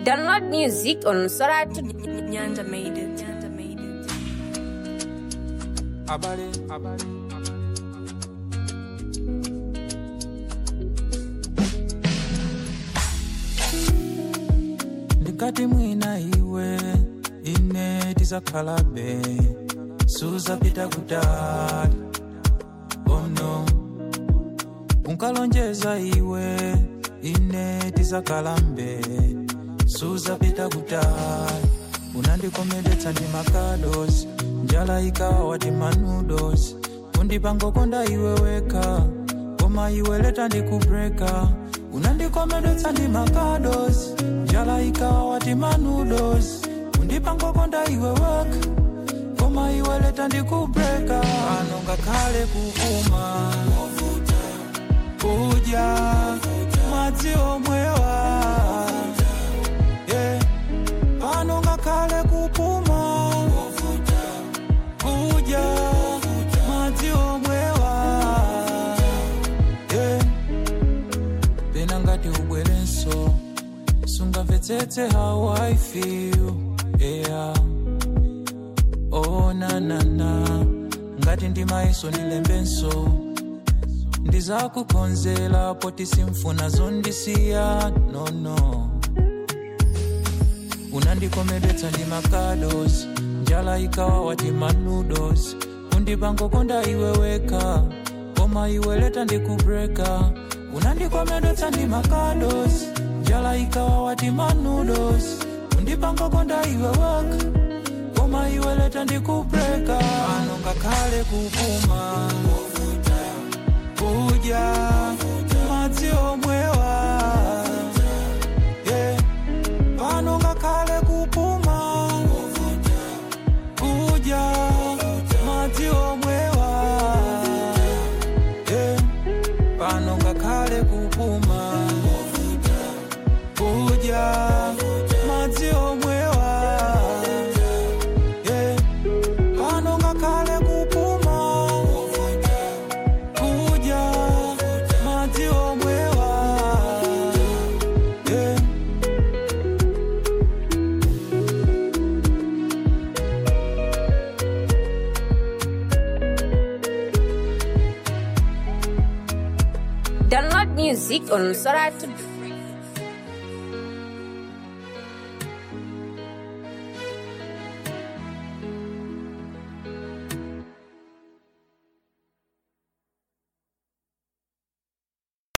Download music on Soratu. Nyanda made it. Nyanda made it. Abale, abale. ndikati mwina iwe ine tizakhalabe suzapita kutali ono unkalonjeza iwe ine tizakalambe suzapita kutali unandikomedetsa ndi makados njala ikawa wati manudos undipangokonda iwe weka koma iwe leta ndikubreka unandikomedetsa ndi makados njala ikawa wati manudos undipangokonda iwe weka koma iwe leta ndikubreka ano ngakhale kukuma kudya madzi omwewa yeah. pano ngakhale kupuma kudya madzi omwewa yeah. pena ngati ubwerenso sungamvetsetse how i feel yeah. oh nanana ngati ndimayiso ndilembenso ndizakukonzela poti simfuna zondisiya nono no. unandikomedetsa ndi makados njala ikawa wati manudos undipangokonda iwe weka koma iwe leta ndikubreka unandikomedetsa ndi makados njala ikawa wati manudos undipangokonda iwe weka koma iwe leta ndikubreka ano ngakhale kupuma kudya madzi omwewa yeah. pano ngakhale kupuma kudya madzi omwewa yeah. pano ngakhale kupuma kudya madzi omwewa yeah. pano ngakhale kupuma kudya madzi omwewa yeah. Download music on Soratu.